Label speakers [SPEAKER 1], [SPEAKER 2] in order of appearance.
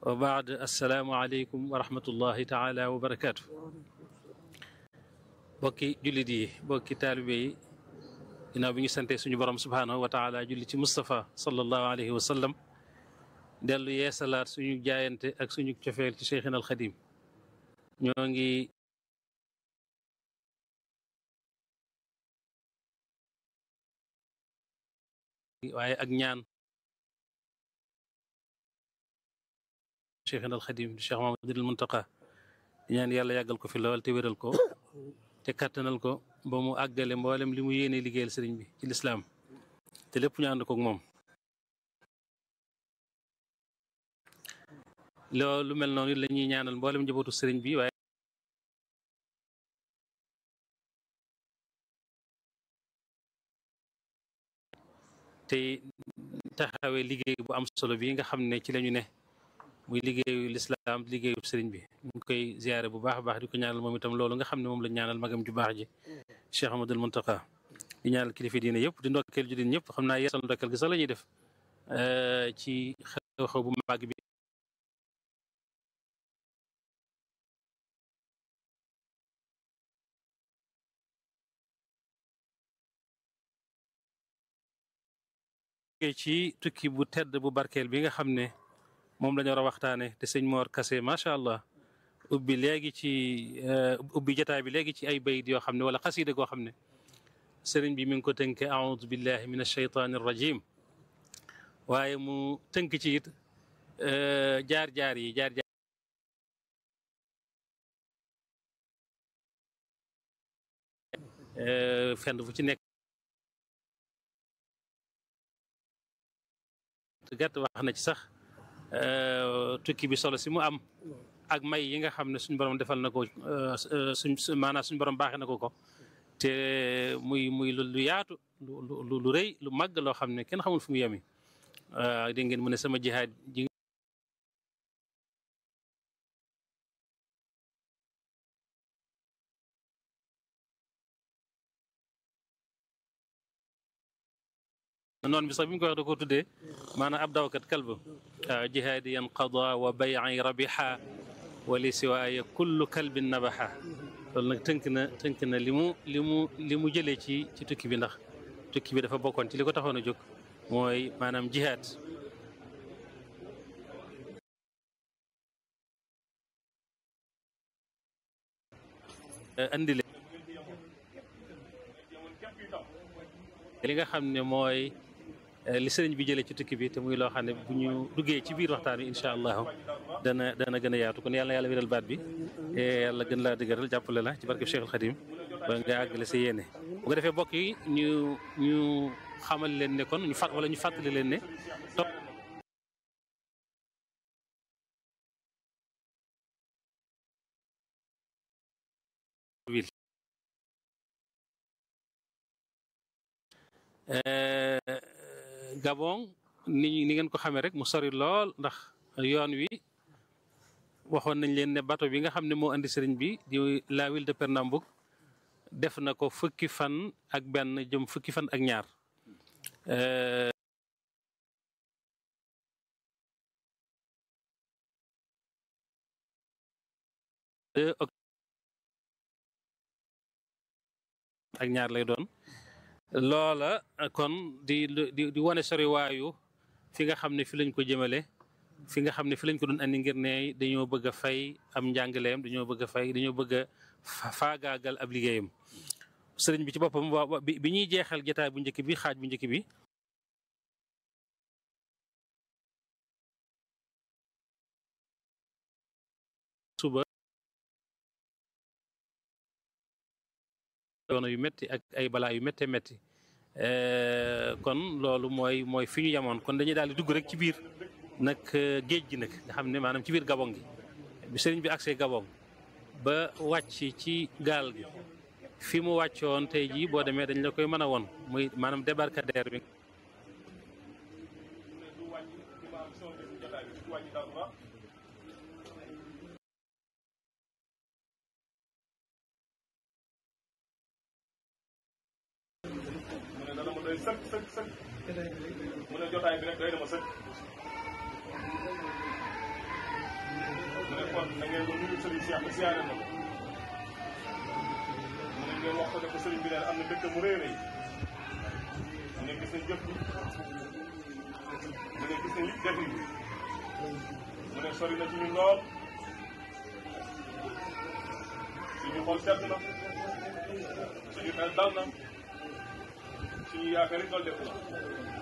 [SPEAKER 1] wa baad assalaamu aleykum wa rahmatullahi taala wa barakaatu bokki jullit yi bokki taalibe yi ginnaaw bi ñu sante suñu borom subhaanahu wa taala julli ci Moustapha sallallahu alayhi wa sallam dellu yeesalaat suñu jaayante ak suñu cofeel ci Cheikhina al Xadim ñoo ngi waaye ak ñaan Cheikhina al Xadim di Cheikh Mamadul Muntaqa di ñaan yàlla yàggal ko fi lool te wéral ko te kàttanal ko ba mu àggale mboolem li mu yéene liggéeyal sëriñ bi ci lislaam te lépp ñu ànd ko ak moom loolu mel noonu la ñuy ñaanal mboolem njabootu sëriñ bi waaye tey taxawee liggéey bu am solo bi nga xam ne ci lañu ne muy liggéeyu lislaam liggéeyu sëriñ bi ñu ngi koy ziyaare bu baax a baax di ko ñaanal moom itam loolu nga xam ne moom la ñaanal magam ju baax ji Cheikh Amadul Muntaqa di ñaanal kilifa diine yëpp di ndokkeel ju din ñëpp xam naa yeesal ndokkeel gi sax la ñuy def ci xew-xew bu màgg bi ci tukki bu tedd bu barkeel bi nga xam ne moom la ñu war a waxtaane te sëñ Mor Kase macha allah ubbi léegi ci ubbi jotaay bi léegi ci ay bayit yoo xam ne wala xasida goo xam ne sëriñ bi mi ngi ko tënke aoudu billahi min alcheytaani arrajim waaye mu tënk ci it jaar-jaar yi jaar-jaar fenn fu ci nekk gàtt wax na ci sax tukki bi solo si mu am ak may yi nga xam ne suñu borom defal na ko suñ maanaam suñu borom baaxee na ko ko te muy muy lu yaatu lu lu rëy lu màgg loo xam ne kenn xamul fu mu yemi dégg ngeen mu ne sama jihaad ji noonu bi sax bi mu ko wax da ko tuddee maanaam ab dawkat kalb waaw jihaadi yan qada wa bay'i rabiha wa li siwaaya kullu kalbin nabaha loolu nag tënk na tënk na li mu li mu li mu jëlee ci ci tukki bi ndax tukki bi dafa bokkoon ci li ko taxoon a jóg mooy maanaam jihaad andi li nga xam ne mooy li sëriñ bi jëlee ci tukki bi te muy loo xam ne bu ñu duggee ci biir waxtaan wi incha allahu dana dana gën a yaatu kon yàlla na yàlla wéral baat bi te yàlla gën laa dëgëral jàppale la ci barke Cheikhul Khadim ba nga àggale sa yéene bu ko defee bokk yi ñu ñu xamal leen ne kon ñu fàtt wala ñu fàttali leen ne topp Gabon ni ni ngeen ko xamee rek mu sori lool ndax yoon wi waxoon nañ leen ne bateau bi nga xam ne moo andi sëriñ bi di la ville de Pernambouc def na ko fukki fan ak benn jëm fukki fan ak ñaar ak ñaar lay doon loola kon di di di wane sori waayu fi nga xam ne fi lañ ko jëmale fi nga xam ne fi lañ ko doon andi ngir ne dañoo bëgg a fay am njàngaleem dañoo bëgg a fay dañoo bëgg a faagaagal ab liggéeyam sëriñ bi ci boppam bi ñuy jeexal jotaay bu njëkk bi xaaj bu njëkk bi suba yoona yu métti ak ay balaa yu métte métti kon loolu mooy mooy fi ñu yemoon kon dañuy daal di dugg rek ci biir nag géej gi nag nga xam ne maanaam ci biir gabon gi bi sëriñ bi agsee gabon ba wàcc ci gaal gi fi mu wàccoon tey jii boo demee dañ la koy mën a won muy maanaam débarcadère bi
[SPEAKER 2] doy sëkk sëkk sëkk mu ne jotaay bi rek doy na ma sëkk na ngeen ko nuyu sëriñ Cheikh ba siyaare na ko mu ne ngeen wax ko ne ko sëriñ bi neen am na dëkk mu rëy rëy mu ne gis nañ jëf bi mu ne gis nañ it def yi mu ne sori na ci ñun lool suñu xol sedd na suñu xel dal na suñu yaakaar it loolu def na